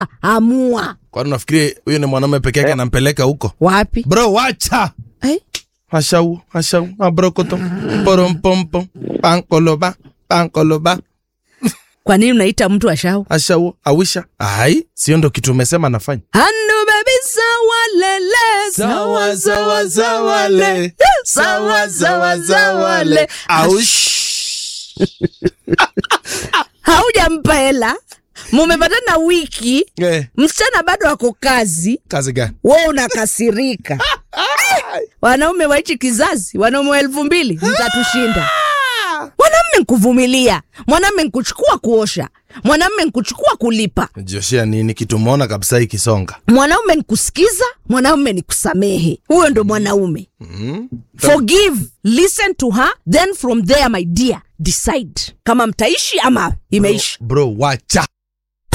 amua kwani unafikiri huyo ni mwanaume peke yake anampeleka huko wapi bro wacha eh? ashau ashau abrokoto porompompo pankoloba pankoloba kwa nini unaita mtu ashau ashau awisha ai sio ndo kitu umesema nafanya hanu bebi sawa lele sawa sawa sawa le sawa sawa sawa le aush haujampa hela mumepatana wiki eh, msichana bado ako kazi kazi gani we unakasirika wanaume wa hichi kizazi wanaume wa elfu mbili mtatushinda mwanamme nkuvumilia mwanamme nkuchukua kuosha mwanamme nkuchukua kulipa joshia nini kitu umeona kabisa ikisonga mwanaume nikusikiza mwanaume ni kusamehe huyo ndo mwanaume mm. forgive listen to her then from there my dear decide kama mtaishi ama imeisha bro wacha